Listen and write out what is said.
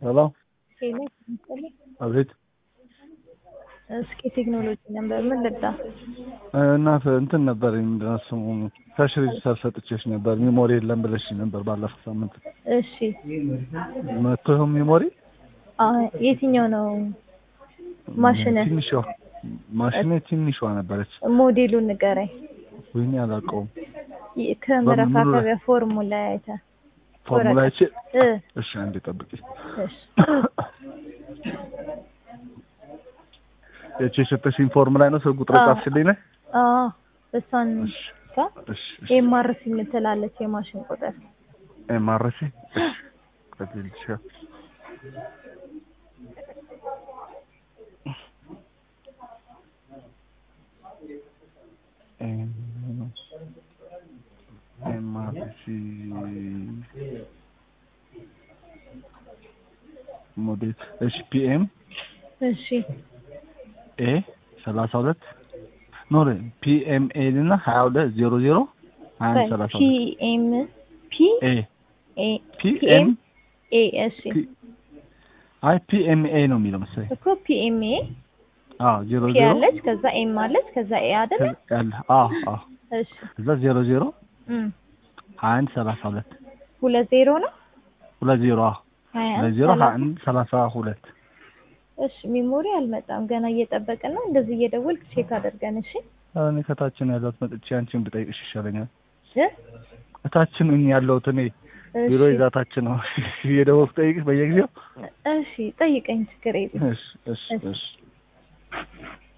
ሄሎ ሄሎ መሰለኝ። አቤት እስኪ ቴክኖሎጂ ነበር ምን ልዳ እና እንትን ነበር ምንድን ነው ስሙ ካሽ ሬጅስተር ሰጥቼሽ ነበር ሚሞሪ የለም ብለሽ ነበር ባለፈው ሳምንት እሺ መቶ ይሁን ሚሞሪ አ የትኛው ነው ማሽነ ትንሿ ማሽኔ ትንሿ ነበረች ሞዴሉን ንገረኝ ወይኔ አላውቀውም ይ- ከመረካከቢያ ፎርሙላ አይተ ፎርሙላ ይቺ እ እሺ አንዴ ጠብቂ እሺ የቺ የሰጠሽኝ ፎርሙላ ነው ሰው ቁጥር አዎ። ጻፍሽልኝ ነው አዎ እሷን እሺ ጋ እሺ እሺ ኤምአርሲ የምትላለች የማሽን ቁጥር ኤምአርሲ እሺ ቀጥልሽ ኤምአርሲ ሞዴል እሺ ፒኤም እሺ ኤ ሰላሳ ሁለት ኖ ፒኤምኤ እና ሀያ ሁለት ዜሮ ዜሮ ሀያ አንድ ሰላሳ ሁለት ፒኤም ፒ ኤ ኤ ፒኤም ኤ እሺ አይ ፒኤምኤ ነው የሚለው መሰለኝ እኮ ፒኤምኤ አዎ ዜሮ ፒ ዜሮ አለች ከዛ ኤም አለች ከዛ ኤ አይደለ ያለ አዎ አዎ እሺ እዛ ዜሮ ዜሮ እም ሀያ አንድ ሰላሳ ሁለት ሁለት ዜሮ ነው ሁለት ዜሮ አዎ ሀያ ሁለት አንድ ዜሮ ሀያ ሰላሳ አንድ ሰላሳ ሁለት እሺ ሚሞሪ አልመጣም ገና እየጠበቅን ነው እንደዚህ እየደወልክ ቼክ አድርገን እሺ እኔ ከታችን ያለሁት መጥቼ አንቺን ብጠይቅሽ ይሻለኛል እ እታችን እኔ ያለሁት እኔ ቢሮ እሺ ይዛታችን ነው እየደወልኩ ጠይቅሽ በየጊዜው እሺ ጠይቀኝ ችግር የለም እሺ እሺ እሺ